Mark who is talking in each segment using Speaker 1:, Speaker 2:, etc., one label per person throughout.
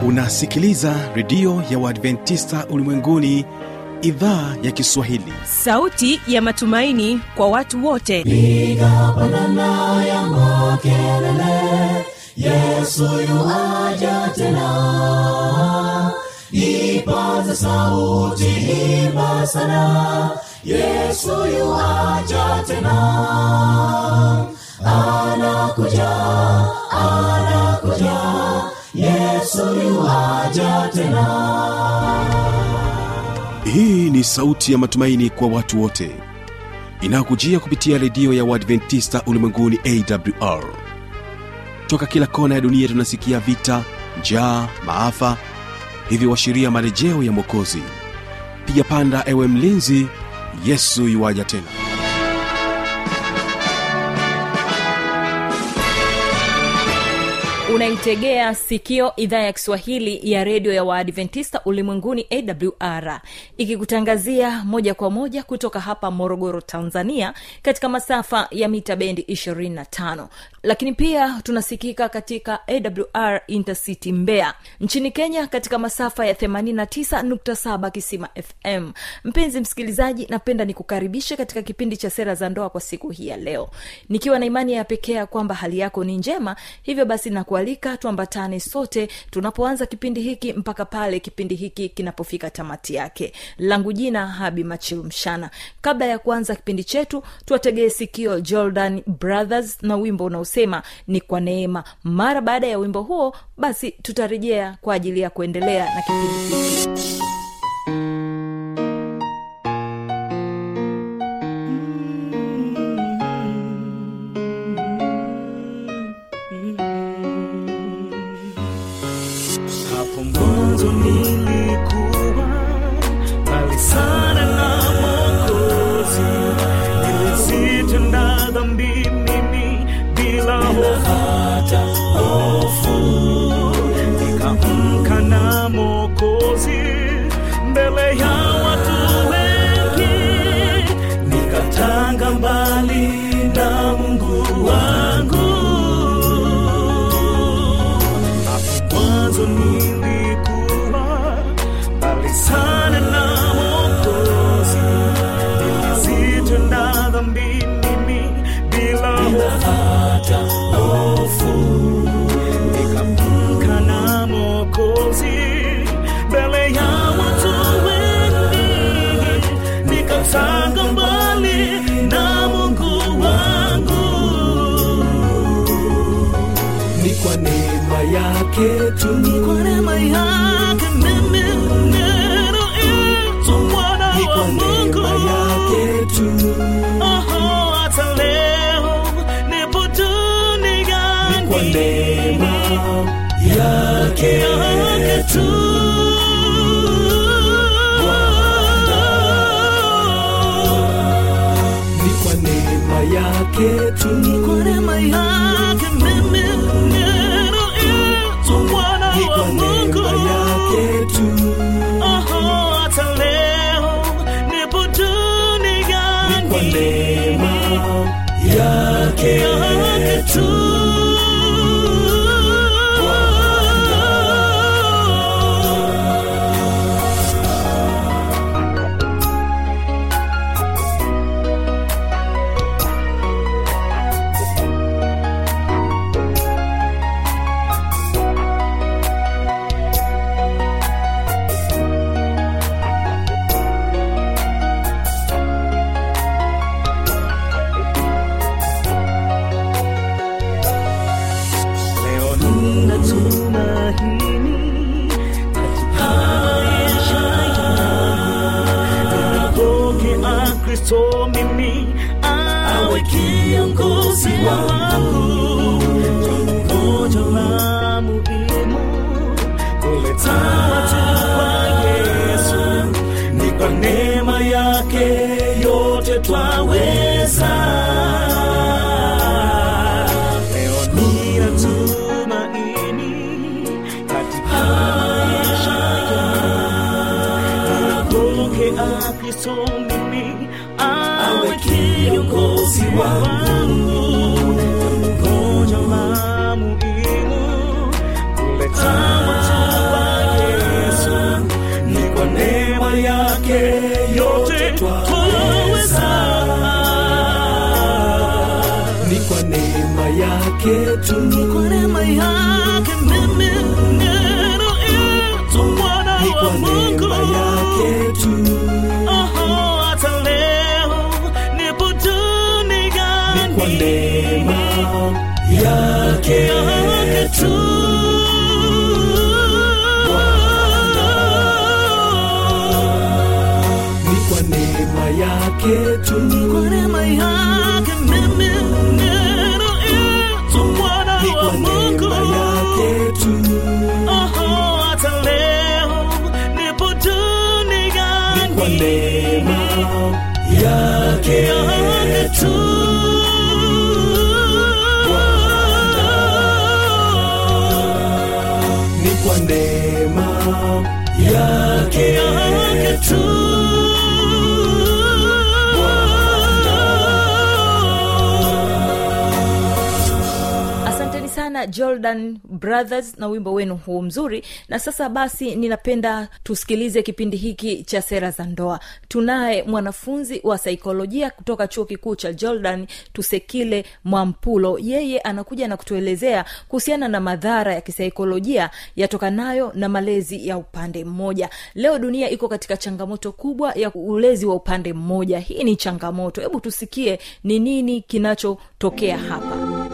Speaker 1: unasikiliza redio ya uadventista ulimwenguni idhaa ya kiswahili
Speaker 2: sauti ya matumaini kwa watu wote
Speaker 3: piga pandana ya makelele yesu yuaja tena ipaza sauti imba sana yesu yuaja tena anakuja anakuja yesu yuaja tena
Speaker 1: hii ni sauti ya matumaini kwa watu wote inayokujia kupitia redio ya uadventista ulimwenguni awr toka kila kona ya dunia tunasikia vita njaa maafa hivyo washiria marejeo ya mwokozi piga panda ewe mlinzi yesu yuwaja tena
Speaker 2: unaitegea sikio idhaa ya kiswahili ya redio ya waadventista ulimwenguni awr ikikutangazia moja kwa moja kutoka hapa morogoro tanzania katika masafa ya mita bendi 25 lakini pia tunasikika katika awr intercity mbea nchini kenya katika masafa ya 89.7 kisima fm mpenzi msikilizaji napenda nikukaribishe katika kipindi cha sera za ndoa kwa siku hii ya leo nikiwa na imani ya pekee ya kwamba hali yako ni njema hivyo basi nakualika tuambatane sote tunapoanza kipindi hiki mpaka pale kipindi hiki kinapofika tamati yake langu jina habi machilumshana kabla ya kuanza kipindi chetu tuwategee sikio jordan brothers na wimbo unaosema ni kwa neema mara baada ya wimbo huo basi tutarejea kwa ajili ya kuendelea na kipindi hiki
Speaker 4: hapo mwanzo nilikuwa mbali sana na mokozi nilisitenda dhambi mimi bila hata hofu nikaamka na mokozi mbele ya watu wengi nikatanga mbali na mungu wangu hapo mwanzo nilikuwa mbali sana na Mwokozi, nilizitenda dhambi mimi bila hata hofu, nikamka na Mwokozi mbele ya watu wengi, nikatanga mbali na Mungu wangu ni kwa neema yake tu, ni kwa neema yake mimi neno itu mwana
Speaker 3: Ni
Speaker 4: wa
Speaker 3: kwa
Speaker 4: Mungu
Speaker 3: neema yake tu
Speaker 4: Oho, hata leo nipo duniani
Speaker 3: Ni kwa neema yake
Speaker 4: yake tu
Speaker 3: ni kwa neema yake tu
Speaker 4: Ni kwa neema yake mimi neno itu mwana
Speaker 3: ni
Speaker 4: wa
Speaker 3: kwa
Speaker 4: Mungu
Speaker 3: neema yake tu
Speaker 4: Oho, hata leo nipo duniani
Speaker 3: ni kwa neema yake
Speaker 4: yake tu leo nina tumaini katika maisha yangu ninapokea kristo mimi awe kiongozi wangu moja la muhimu kuleta watu kwa yesu ni kwa neema yake yote twaweza leo nina tumaini katika maisha yangu ninapokea kristo mimi awe kiongozi wangu ngoja la muhimu kuleta watu
Speaker 3: yake tu
Speaker 4: ni kwa neema yake mimi ninaitwa mwana
Speaker 3: ni
Speaker 4: wa
Speaker 3: kwa
Speaker 4: Mungu
Speaker 3: neema yake tu
Speaker 4: Oho, hata leo nipo duniani
Speaker 3: ni kwa neema yake
Speaker 4: yake tu
Speaker 3: ni kwa neema yake tu
Speaker 4: kwa neema yake mimi ninaitwa mwana
Speaker 3: ni
Speaker 4: wa
Speaker 3: kwa
Speaker 4: Mungu
Speaker 3: neema yake tu
Speaker 4: Oho, hata leo nipo duniani
Speaker 3: ni kwa neema yake
Speaker 4: yake tu
Speaker 3: ni kwa neema yake
Speaker 4: yake tu
Speaker 2: asanteni sana jordan brothers na wimbo wenu huu mzuri na sasa basi ninapenda tusikilize kipindi hiki cha sera za ndoa tunaye mwanafunzi wa saikolojia kutoka chuo kikuu cha jordan tusekile mwampulo yeye anakuja na kutuelezea kuhusiana na madhara ya kisaikolojia yatokanayo na malezi ya upande mmoja leo dunia iko katika changamoto kubwa ya ulezi wa upande mmoja hii ni changamoto hebu tusikie ni nini kinachotokea hapa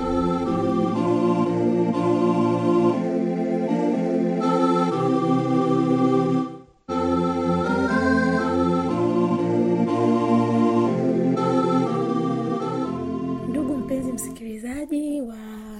Speaker 5: ndugu mpenzi msikilizaji wa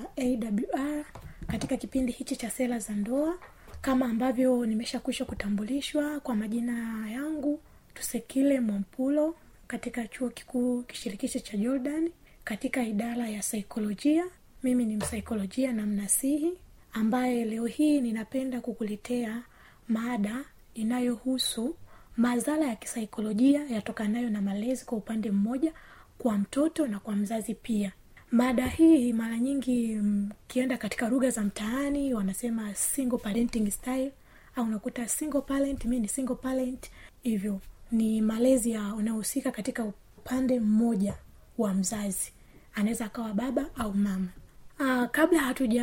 Speaker 5: awr katika kipindi hichi cha sera za ndoa kama ambavyo nimeshakwisha kutambulishwa kwa majina yangu tusekile mwampulo katika chuo kikuu kishirikishi cha jordan katika idara ya saikolojia mimi ni msaikolojia na mnasihi ambaye leo hii ninapenda kukuletea mada inayohusu madhara ya kisaikolojia yatokanayo na malezi kwa upande mmoja kwa mtoto na kwa mzazi pia mada hii mara nyingi mkienda katika lugha za mtaani wanasema single parenting style au unakuta single parent mi ni single parent hivyo ni malezi ya unaohusika katika upande mmoja wa mzazi anaweza akawa baba au mama Aa, kabla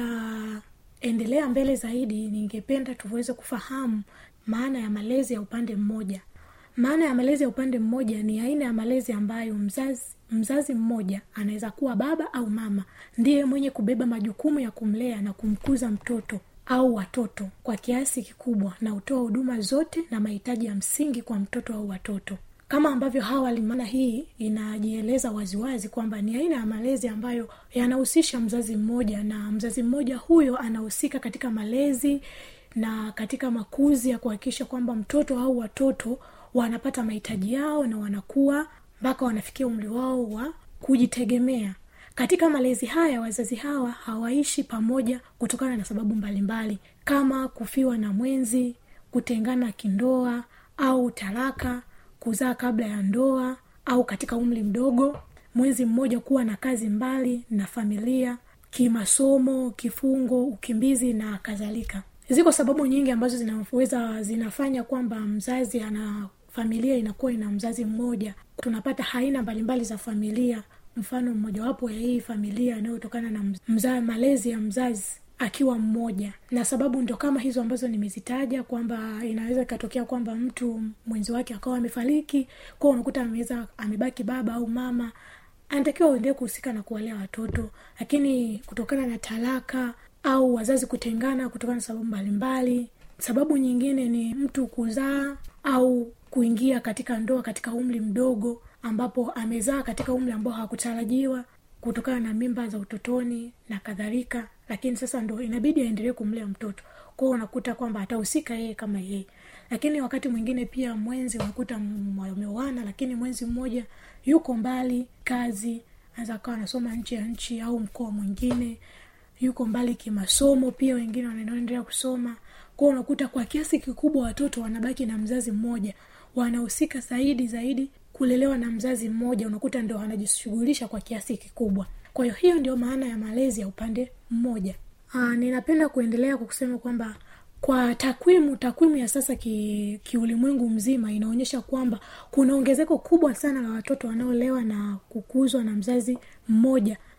Speaker 5: hatujaendelea mbele zaidi ningependa tuweze kufahamu maana ya malezi ya upande mmoja maana ya malezi ya upande mmoja ni aina ya malezi ambayo mzazi mzazi mmoja anaweza kuwa baba au mama ndiye mwenye kubeba majukumu ya kumlea na kumkuza mtoto au watoto kwa kiasi kikubwa na hutoa huduma zote na mahitaji ya msingi kwa mtoto au watoto kama ambavyo hawali maana hii inajieleza waziwazi kwamba ni aina ya malezi ambayo yanahusisha mzazi mmoja na mzazi mmoja huyo anahusika katika malezi na katika makuzi ya kuhakikisha kwamba mtoto au watoto wanapata mahitaji yao na wanakuwa mpaka wanafikia umri wao wa kujitegemea katika malezi haya wazazi hawa hawaishi pamoja kutokana na sababu mbalimbali mbali, kama kufiwa na mwenzi kutengana kindoa au talaka kuzaa kabla ya ndoa au katika umri mdogo mwenzi mmoja kuwa na kazi mbali na familia kimasomo kifungo ukimbizi na kadhalika ziko sababu nyingi ambazo zinaweza zinafanya kwamba mzazi ana familia inakuwa ina mzazi mmoja tunapata aina mbalimbali za familia mfano mmojawapo ya hii familia inayotokana na mza, malezi ya mzazi akiwa mmoja na sababu ndio kama hizo ambazo nimezitaja kwamba inaweza ikatokea kwamba mtu mwenzi wake akawa amefariki kwao unakuta ameweza amebaki baba au mama anatakiwa uendee kuhusika na kuwalea watoto lakini kutokana na talaka au wazazi kutengana kutokana na sababu mbalimbali sababu nyingine ni mtu kuzaa au kuingia katika ndoa katika umri mdogo ambapo amezaa katika umri ambao hawakutarajiwa kutokana na mimba za utotoni na kadhalika lakini sasa ndo inabidi aendelee kumlea mtoto kwao unakuta kwamba atahusika yeye kama yeye lakini wakati mwingine pia mwenzi unakuta wameoana lakini mwenzi mmoja yuko mbali kazi anaweza akawa anasoma nchi ya nchi au mkoa mwingine yuko mbali kimasomo pia wengine wanaendelea kusoma kwao unakuta kwa kiasi kikubwa watoto wanabaki na mzazi mmoja wanahusika zaidi zaidi kulelewa na mzazi mmoja unakuta ndio wanajishughulisha kwa kiasi kikubwa kwa hiyo hiyo ndio maana ya malezi ya upande mmoja Aa, ninapenda kuendelea kwa kusema kwamba kwa takwimu takwimu ya sasa ki, kiulimwengu mzima inaonyesha kwamba kuna ongezeko kubwa sana la watoto wanaolewa na kukuzwa na mzazi mmoja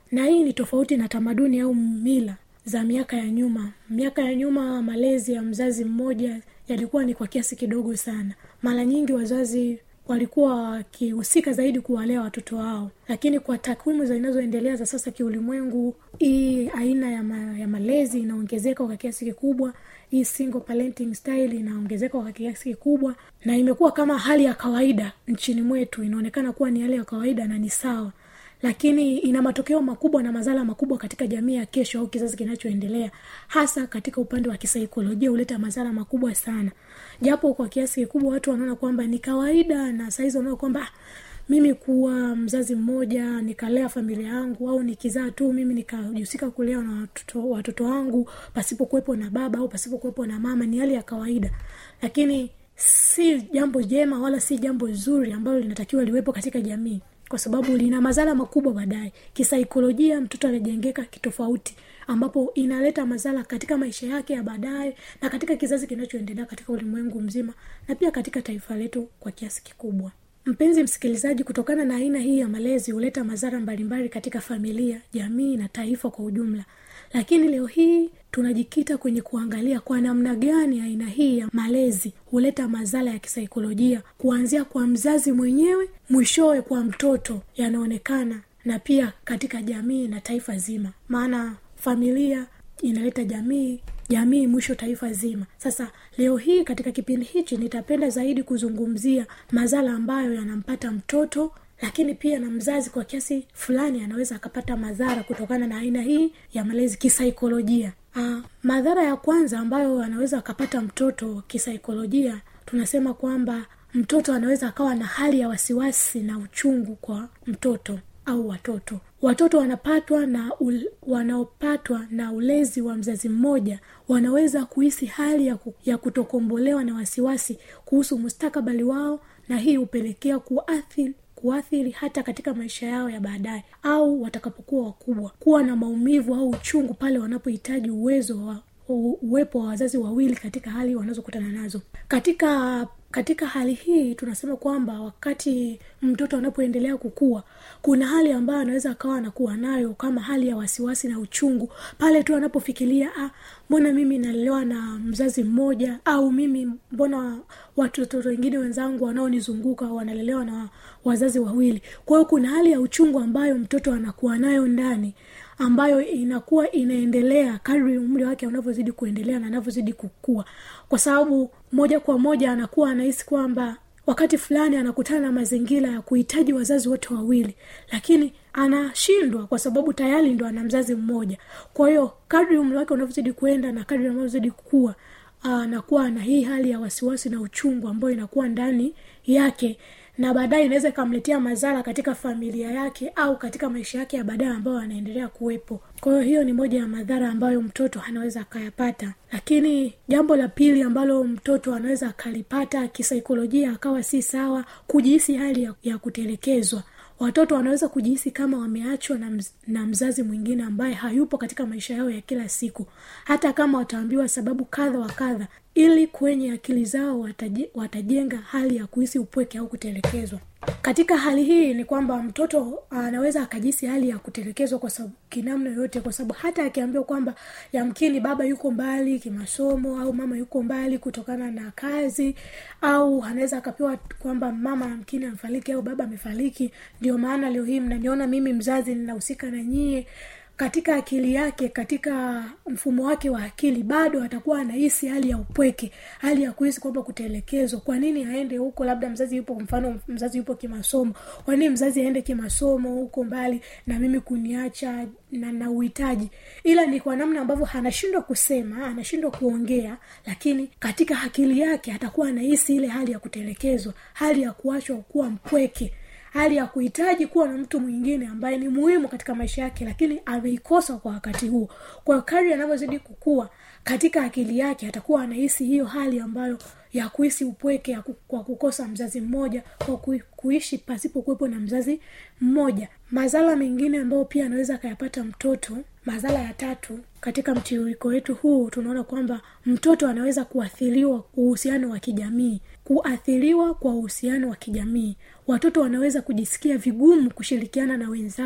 Speaker 5: na hii ni tofauti na tamaduni au mila za miaka ya nyuma miaka ya nyuma malezi ya mzazi mmoja yalikuwa ni kwa kiasi kidogo sana mara nyingi wazazi walikuwa wakihusika zaidi kuwalea watoto wao lakini kwa takwimu zinazoendelea za sasa kiulimwengu hii aina ya, ma, ya malezi inaongezeka kwa kiasi kikubwa hii single parenting style inaongezeka kwa kiasi kikubwa na imekuwa kama hali ya kawaida nchini mwetu inaonekana kuwa ni hali ya kawaida na ni sawa lakini ina matokeo makubwa na madhara makubwa katika jamii ya kesho au kizazi kinachoendelea hasa katika upande wa kisaikolojia huleta madhara makubwa sana japo kwa kiasi kikubwa watu wanaona kwamba ni kawaida na sahizi wanaona kwamba "Ah, mimi kuwa mzazi mmoja nikalea familia yangu au nikizaa tu mimi nikajihusika kulea na watoto, watoto wangu pasipo kuwepo na baba au pasipo kuwepo na mama ni hali ya kawaida lakini si jambo jema wala si jambo zuri ambalo linatakiwa liwepo katika jamii kwa sababu lina madhara makubwa baadaye kisaikolojia mtoto anajengeka kitofauti ambapo inaleta madhara katika maisha yake ya baadaye na katika kizazi kinachoendelea katika ulimwengu mzima na pia katika taifa letu kwa kiasi kikubwa mpenzi msikilizaji kutokana na aina hii ya malezi huleta madhara mbalimbali katika familia jamii na taifa kwa ujumla lakini leo hii tunajikita kwenye kuangalia kwa namna gani aina hii ya malezi huleta madhara ya kisaikolojia kuanzia kwa mzazi mwenyewe mwishowe kwa mtoto yanaonekana na pia katika jamii na taifa zima maana familia inaleta jamii jamii mwisho taifa zima sasa leo hii katika kipindi hichi nitapenda zaidi kuzungumzia madhara ambayo yanampata mtoto lakini pia na mzazi kwa kiasi fulani anaweza akapata madhara kutokana na aina hii ya malezi kisaikolojia uh, madhara ya kwanza ambayo anaweza akapata mtoto kisaikolojia tunasema kwamba mtoto anaweza akawa na hali ya wasiwasi na uchungu kwa mtoto au watoto watoto wanapatwa na ul, wanaopatwa na ulezi wa mzazi mmoja wanaweza kuhisi hali ya, ku, ya kutokombolewa na wasiwasi kuhusu mustakabali wao na hii hupelekea kuathiri kuathiri hata katika maisha yao ya baadaye au watakapokuwa wakubwa kuwa na maumivu au uchungu pale wanapohitaji uwezo wa u- uwepo wa wazazi wawili katika hali wanazokutana nazo katika katika hali hii tunasema kwamba wakati mtoto anapoendelea kukua kuna hali ambayo anaweza akawa anakuwa nayo kama hali ya wasiwasi na uchungu pale tu anapofikiria ah, mbona mimi nalelewa na mzazi mmoja au mimi mbona watoto wengine wenzangu wanaonizunguka wanalelewa na wazazi wawili kwa hiyo kuna hali ya uchungu ambayo mtoto anakuwa nayo ndani ambayo inakuwa inaendelea kadri umri wake unavyozidi kuendelea na anavyozidi kukua kwa sababu moja kwa moja anakuwa anahisi kwamba wakati fulani anakutana na mazingira ya kuhitaji wazazi wote wawili lakini anashindwa kwa sababu tayari ndo ana mzazi mmoja kwa hiyo kadri umri wake unavyozidi kuenda na kadri anavyozidi kukua anakuwa na hii hali ya wasiwasi na uchungu ambayo inakuwa ndani yake na baadaye inaweza ikamletea madhara katika familia yake au katika maisha yake ya baadaye ambayo anaendelea kuwepo kwa hiyo hiyo ni moja ya madhara ambayo mtoto anaweza akayapata lakini jambo la pili ambalo mtoto anaweza akalipata kisaikolojia akawa si sawa kujihisi hali ya, ya kutelekezwa watoto wanaweza kujihisi kama wameachwa na, mz, na mzazi mwingine ambaye hayupo katika maisha yao ya kila siku hata kama wataambiwa sababu kadha wa kadha ili kwenye akili zao wataje, watajenga hali ya kuhisi upweke au kutelekezwa katika hali hii ni kwamba mtoto anaweza akajisi hali ya kutelekezwa kwa sababu kinamna yoyote kwa sababu hata akiambiwa kwamba yamkini baba yuko mbali kimasomo au mama yuko mbali kutokana na kazi au anaweza akapewa kwamba mama yamkini amefariki au baba amefariki ndio maana leo hii mnaniona mimi mzazi ninahusika na nyie katika akili yake katika mfumo wake wa akili bado atakuwa anahisi hali ya upweke hali ya kuhisi kwamba kutelekezwa kwa nini aende huko labda mzazi yupo mfano mzazi yupo kimasomo kwa nini mzazi aende kimasomo huko mbali na mimi kuniacha na na uhitaji ila ni kwa namna ambavyo anashindwa kusema anashindwa kuongea lakini katika akili yake atakuwa anahisi ile hali ya kutelekezwa hali ya kuachwa kuwa mpweke hali ya kuhitaji kuwa na mtu mwingine ambaye ni muhimu katika maisha yake lakini ameikosa kwa wakati huo kwa kadri anavyozidi kukua katika akili yake atakuwa anahisi hiyo hali ambayo ya kuhisi upweke ya ku, kwa kukosa mzazi mmoja kwa ku, kuishi pasipo kuwepo na mzazi mmoja madhara mengine ambayo pia anaweza akayapata mtoto madhara ya tatu katika mtiririko wetu huu tunaona kwamba mtoto anaweza kuathiriwa uhusiano wa kijamii kuathiriwa kwa uhusiano wa kijamii watoto wanaweza kujisikia vigumu kushirikiana na wenzao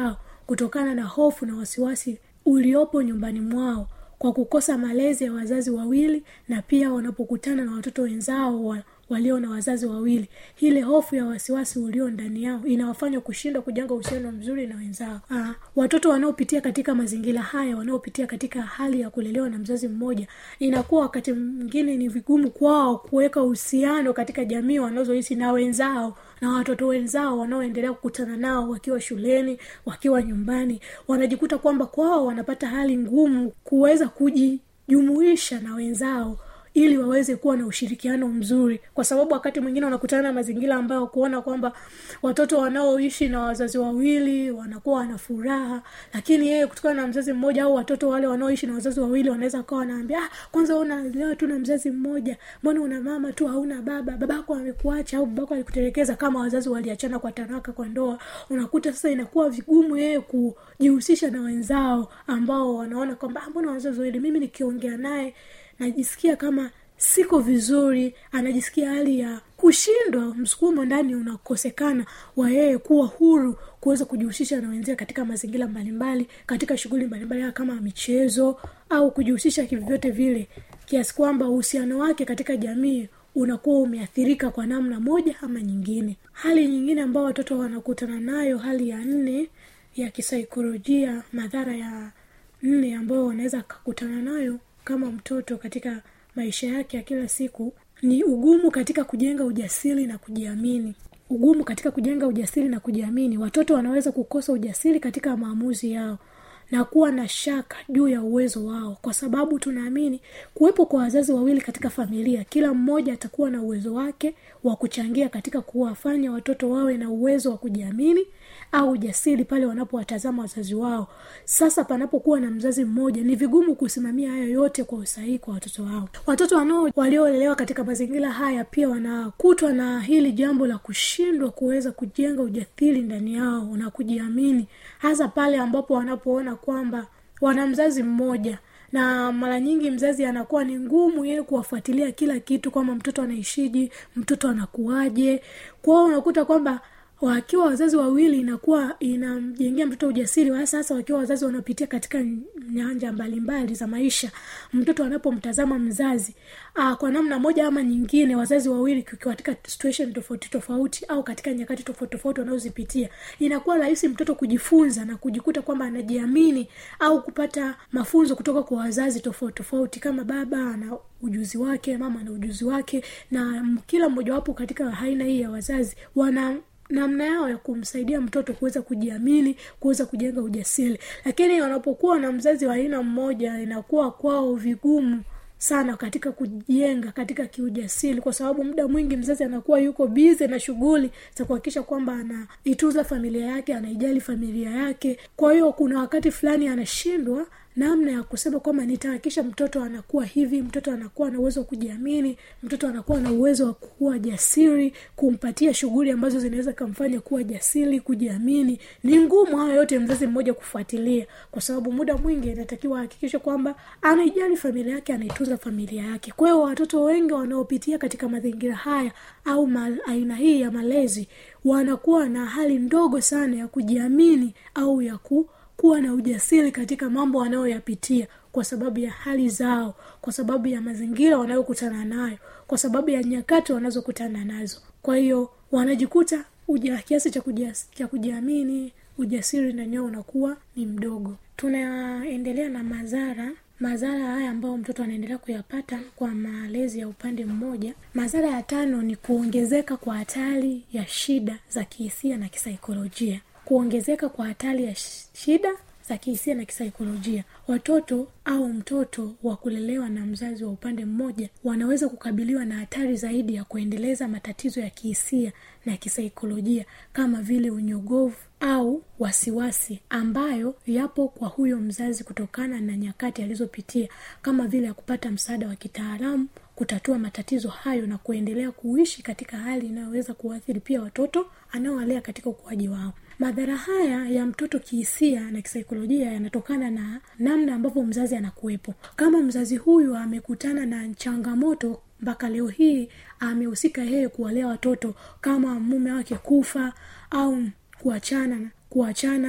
Speaker 5: kutokana na hofu na wasiwasi uliopo nyumbani mwao kwa kukosa malezi ya wazazi wawili na pia wanapokutana na watoto wenzao wa, walio na wazazi wawili ile hofu ya wasiwasi ulio ndani yao inawafanya kushindwa kujenga uhusiano mzuri na wenzao Aa, watoto wanaopitia katika mazingira haya wanaopitia katika hali ya kulelewa na mzazi mmoja inakuwa wakati mwingine ni vigumu kwao kuweka uhusiano katika jamii wanazoishi na wenzao na watoto wenzao wanaoendelea kukutana nao wakiwa shuleni wakiwa nyumbani wanajikuta kwamba kwao wanapata hali ngumu kuweza kujijumuisha na wenzao ili waweze kuwa na ushirikiano mzuri kwa sababu wakati mwingine wanakutana na mazingira ambayo kuona kwamba watoto wanaoishi na wazazi wawili wanakuwa wana furaha lakini yeye kutokana na mzazi mmoja au watoto wale wanaoishi na wazazi wawili wanaweza kawa wanaambia ah, kwanza unalewa tu na mzazi mmoja mbona una mama tu hauna baba babako amekuacha au babako alikutelekeza kama wazazi waliachana kwa taraka kwa ndoa unakuta sasa inakuwa vigumu yeye kujihusisha na wenzao ambao wanaona kwamba "Ah, mbona wazazi wawili mimi nikiongea naye najisikia kama siko vizuri anajisikia hali ya kushindwa msukumo ndani unakosekana wa yeye kuwa huru kuweza kujihusisha na wenzie katika mazingira mbalimbali katika shughuli mbalimbali kama michezo au kujihusisha kivyovyote vile kiasi kwamba uhusiano wake katika jamii unakuwa umeathirika kwa namna moja ama nyingine hali nyingine ambayo watoto wanakutana nayo hali ya nne ya kisaikolojia madhara ya nne ambayo wanaweza kakutana nayo kama mtoto katika maisha yake ya kila siku ni ugumu katika kujenga ujasiri na kujiamini ugumu katika kujenga ujasiri na kujiamini watoto wanaweza kukosa ujasiri katika maamuzi yao na kuwa na shaka juu ya uwezo wao kwa sababu tunaamini kuwepo kwa wazazi wawili katika familia kila mmoja atakuwa na uwezo wake wa kuchangia katika kuwafanya watoto wawe na uwezo wa kujiamini au ujasiri pale wanapowatazama wazazi wao sasa panapokuwa na mzazi mmoja ni vigumu kusimamia hayo yote kwa usahihi kwa watoto wao watoto wanao waliolelewa katika mazingira haya pia wanakutwa na hili jambo la kushindwa kuweza kujenga ujasiri ndani yao na kujiamini hasa pale ambapo wanapoona kwamba wana mzazi mmoja na mara nyingi mzazi anakuwa ni ngumu yeye kuwafuatilia kila kitu kwamba mtoto anaishiji mtoto anakuaje kwao unakuta kwamba wakiwa wazazi wawili inakuwa inamjengea mtoto ujasiri hasa hasa wakiwa wazazi wanapitia katika nyanja mbalimbali za maisha mtoto anapomtazama mzazi aa, kwa namna moja ama nyingine wazazi wawili kukiwa katika situation tofauti tofauti au katika nyakati tofauti tofauti wanazozipitia inakuwa rahisi mtoto kujifunza na kujikuta kwamba anajiamini au kupata mafunzo kutoka kwa wazazi tofauti tofauti kama baba ana ujuzi wake mama ana ujuzi wake na kila mmojawapo katika aina hii ya wazazi wana namna yao ya kumsaidia mtoto kuweza kujiamini kuweza kujenga ujasiri lakini wanapokuwa na mzazi wa aina mmoja inakuwa kwao vigumu sana katika kujenga katika kiujasiri kwa sababu muda mwingi mzazi anakuwa yuko bize na shughuli za kuhakikisha kwamba anaitunza familia yake anaijali familia yake kwa hiyo kuna wakati fulani anashindwa namna ya kusema kwamba nitahakikisha mtoto anakuwa hivi mtoto anakuwa na uwezo wa kujiamini mtoto anakuwa na uwezo wa kuwa jasiri kumpatia shughuli ambazo zinaweza kamfanya kuwa jasiri kujiamini ni ngumu hayo yote mzazi mmoja kufuatilia kwa sababu muda mwingi inatakiwa ahakikishe kwamba anaijali familia yake anaitunza familia yake kwa hiyo watoto wengi wanaopitia katika mazingira haya au mal, aina hii ya malezi wanakuwa na hali ndogo sana ya kujiamini au ya ku kuwa na ujasiri katika mambo wanayoyapitia kwa sababu ya hali zao kwa sababu ya mazingira wanayokutana nayo kwa sababu ya nyakati wanazokutana nazo kwa hiyo wanajikuta uja kiasi cha, kujas, cha kujiamini ujasiri ndani yao unakuwa ni mdogo tunaendelea na madhara madhara haya ambayo mtoto anaendelea kuyapata kwa malezi ya upande mmoja madhara ya tano ni kuongezeka kwa hatari ya shida za kihisia na kisaikolojia kuongezeka kwa hatari ya shida za kihisia na kisaikolojia watoto au mtoto wa kulelewa na mzazi wa upande mmoja wanaweza kukabiliwa na hatari zaidi ya kuendeleza matatizo ya kihisia na kisaikolojia kama vile unyogovu au wasiwasi ambayo yapo kwa huyo mzazi kutokana na nyakati alizopitia kama vile ya kupata msaada wa kitaalamu kutatua matatizo hayo na kuendelea kuishi katika hali inayoweza kuathiri pia watoto anaowalea katika ukuaji wao madhara haya ya mtoto kihisia na kisaikolojia yanatokana na namna ambavyo mzazi anakuwepo kama mzazi huyu amekutana na changamoto mpaka leo hii amehusika yeye kuwalea watoto kama mume wake kufa au kuachana kuachana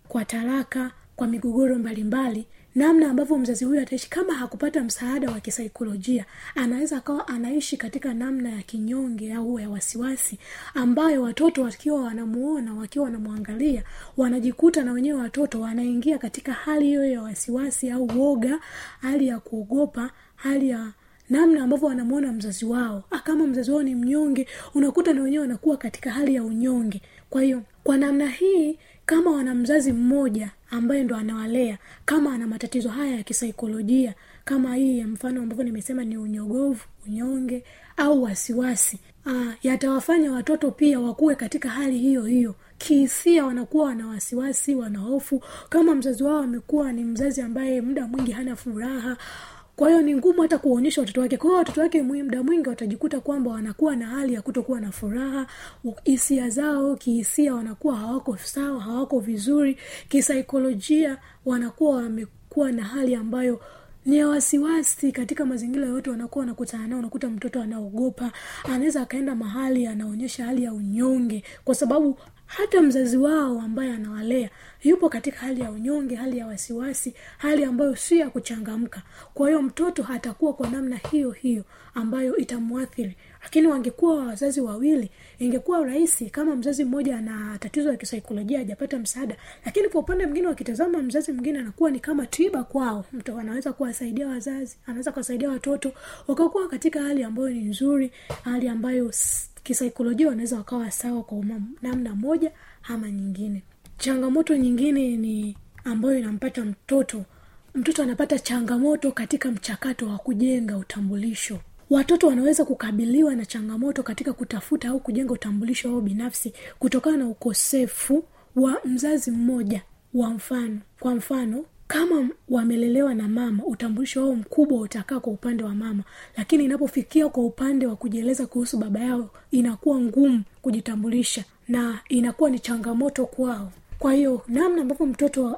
Speaker 5: kwa talaka kwa migogoro mbalimbali namna ambavyo mzazi huyu ataishi kama hakupata msaada wa kisaikolojia anaweza akawa anaishi katika namna ya kinyonge au ya wasiwasi ambayo watoto wakiwa wanamuona wakiwa wanamwangalia wanajikuta na wenyewe watoto wanaingia katika hali hiyo ya wasiwasi au woga hali ya kuogopa hali ya namna ambavyo wanamwona mzazi wao Ah, kama mzazi wao ni mnyonge unakuta na wenyewe wanakuwa katika hali ya unyonge kwa hiyo kwa namna hii kama wana mzazi mmoja ambaye ndo anawalea kama ana matatizo haya ya kisaikolojia kama hii ya mfano ambavyo nimesema ni unyogovu unyonge au wasiwasi ah, yatawafanya watoto pia wakuwe katika hali hiyo hiyo kihisia wanakuwa wana wasiwasi wana hofu kama mzazi wao amekuwa ni mzazi ambaye muda mwingi hana furaha kwa hiyo ni ngumu hata kuwaonyesha watoto wake kwa hiyo watoto wake mwi- muda mwingi watajikuta kwamba wanakuwa na hali ya kutokuwa na furaha u- hisia zao kihisia wanakuwa hawako sawa hawako vizuri kisaikolojia wanakuwa wamekuwa na hali ambayo ni ya wasiwasi katika mazingira yote wanakuwa wanakutana nao unakuta mtoto anaogopa anaweza akaenda mahali anaonyesha hali ya unyonge kwa sababu hata mzazi wao ambaye anawalea yupo katika hali ya unyonge hali ya wasiwasi hali ambayo si ya kuchangamka kwa hiyo mtoto atakuwa kwa namna hiyo hiyo ambayo itamwathiri lakini wangekuwa wazazi wawili ingekuwa rahisi kama mzazi mmoja ana tatizo la kisaikolojia hajapata msaada lakini kwa upande mwingine wakitazama mzazi mwingine anakuwa ni kama tiba kwao mtu anaweza kuwasaidia wazazi anaweza kuwasaidia watoto wakakuwa katika hali ambayo ni nzuri hali ambayo s- kisaikolojia wanaweza wakawa sawa kwa uma- namna moja ama nyingine changamoto nyingine ni ambayo inampata mtoto mtoto anapata changamoto katika mchakato wa kujenga utambulisho watoto wanaweza kukabiliwa na changamoto katika kutafuta au kujenga utambulisho wao binafsi kutokana na ukosefu wa mzazi mmoja wa mfano kwa mfano kama wamelelewa na mama utambulisho wao mkubwa utakaa kwa upande wa mama lakini inapofikia kwa upande wa kujieleza kuhusu baba yao inakuwa ngumu kujitambulisha na inakuwa ni changamoto kwao kwa hiyo namna ambavyo mtoto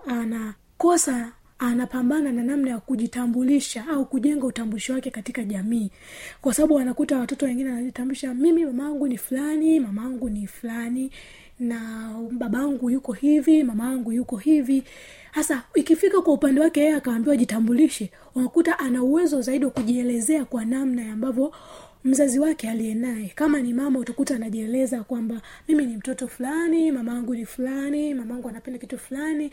Speaker 5: anakosa anapambana na namna ya kujitambulisha au kujenga utambulisho wake katika jamii kwa sababu anakuta watoto wengine wanajitambulisha mimi mamaangu ni fulani mamaangu ni fulani na babangu yuko hivi mamaangu yuko hivi hasa ikifika kwa upande wake yeye akaambiwa jitambulishe unakuta ana uwezo zaidi wa kujielezea kwa namna ambavyo mzazi wake aliye naye kama ni mama utakuta anajieleza kwamba mimi ni mtoto fulani mamaangu ni fulani mamaangu anapenda kitu fulani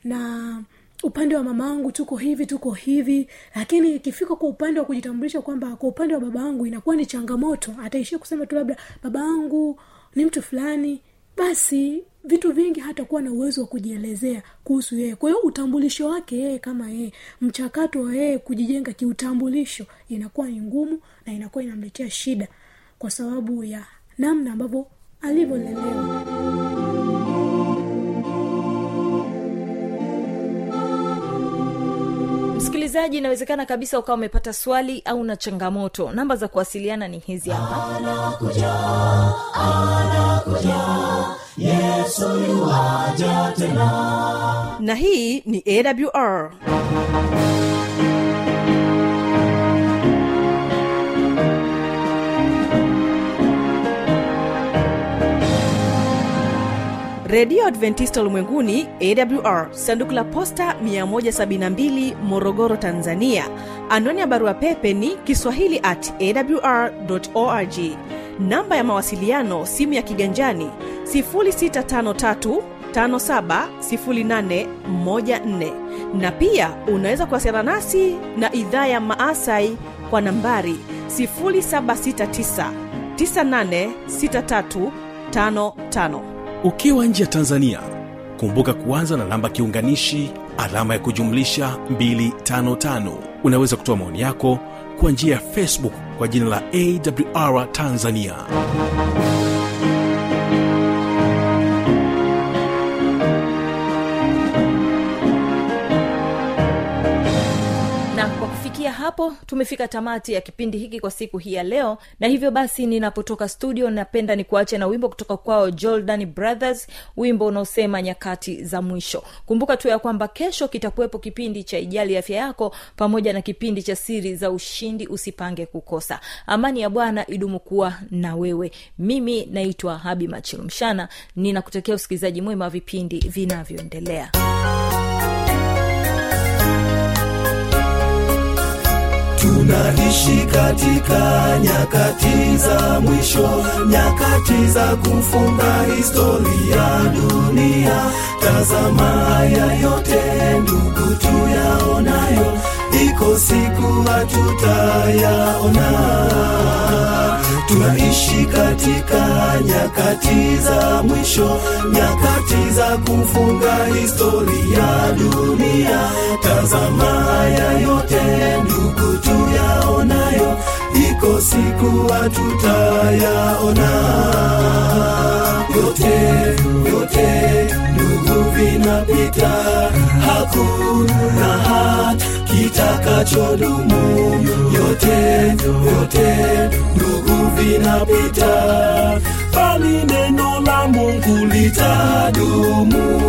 Speaker 5: na upande wa mama angu tuko hivi tuko hivi lakini ikifika kwa upande wa kujitambulisha kwamba kwa upande wa baba angu inakuwa ni changamoto ataishia kusema tu labda baba angu ni mtu fulani basi vitu vingi hatakuwa na uwezo wa kujielezea kuhusu yeye kwa hiyo utambulisho wake yeye kama yeye mchakato wa yeye kujijenga kiutambulisho inakuwa ni ngumu na inakuwa inamletea shida kwa sababu ya namna ambavyo alivyolelewa
Speaker 2: msikilizaji inawezekana kabisa ukawa umepata swali au na changamoto namba za kuwasiliana ni hizi hapa
Speaker 6: na hii ni awr redio adventista ulimwenguni awr sanduku la posta 172 morogoro tanzania anwani ya barua pepe ni kiswahili at awr org namba ya mawasiliano simu ya kiganjani 653 570814 na pia unaweza kuwasiliana nasi na idhaa ya maasai kwa nambari 769 986355
Speaker 1: ukiwa nje ya tanzania kumbuka kuanza na namba kiunganishi alama ya kujumlisha 255 unaweza kutoa maoni yako kwa njia ya facebook kwa jina la awr tanzania
Speaker 2: na kwa kufikia hapo tumefika tamati ya kipindi hiki kwa siku hii ya leo na hivyo basi ninapotoka studio napenda ni kuache na wimbo kutoka kwao jordan brothers wimbo unaosema nyakati za mwisho kumbuka tu ya kwamba kesho kitakuwepo kipindi cha ijali afya yako pamoja na kipindi cha siri za ushindi usipange kukosa amani ya bwana idumu kuwa na wewe mimi naitwa habi machilumshana ninakutakia usikilizaji mwema wa vipindi vinavyoendelea
Speaker 3: tunaishi katika nyakati za mwisho nyakati za kufunga historia dunia tazama haya yote ndugu tuyaonayo iko siku hatutayaona tunaishi katika nyakati za mwisho nyakati za kufunga historia dunia tazama haya yote ndugu tuyaonayo iko siku hatutayaona yote yote ndugu vinapita hakuna hata kitakachodumu yote yote ndugu vinapita bali neno la mungu litadumu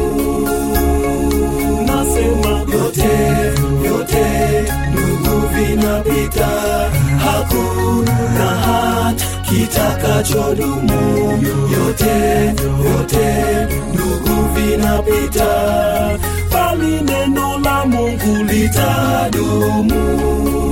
Speaker 3: nasema yote yote ndugu vinapita hakuna hata kitakachodumu yote yote ndugu vinapita bali neno la mungu litadumu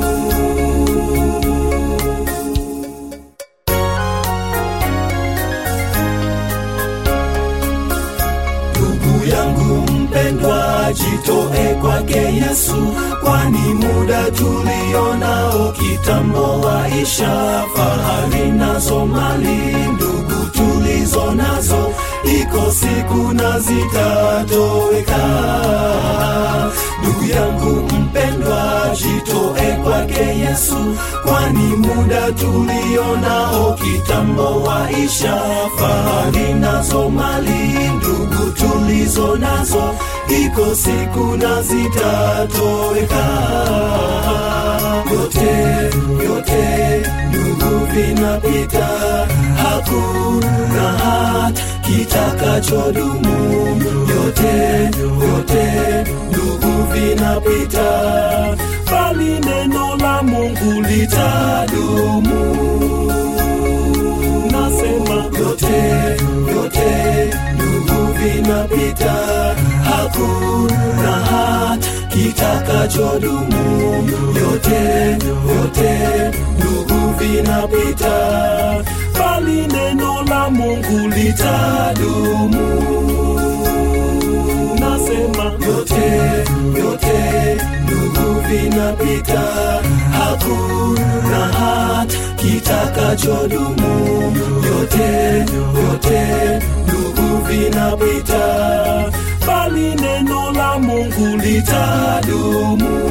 Speaker 3: ndugu yangu mpendwa jitoe kwake yesu kwani muda tulionao kitambo waisha fahari nazo mali ndugu tulizo nazo iko siku na zitatoweka ndugu yangu mpendwa jitoe kwake yesu kwani muda tulionao kitambo waisha fahari nazo mali ndugu tulizo nazo iko siku na zitatoweka yote yote ndugu vinapita hakuna hata kitakachodumu yote yote ndugu vinapita bali neno la mungu litadumu nasema yote yote ndugu vinapita hakuna hata kitakachodumu yote yote ndugu vinapita bali neno la mungu litadumu nasema yote yote ndugu vinapita hakuna hata kitakachodumu yote yote ndugu vinapita bali neno la mungu litadumu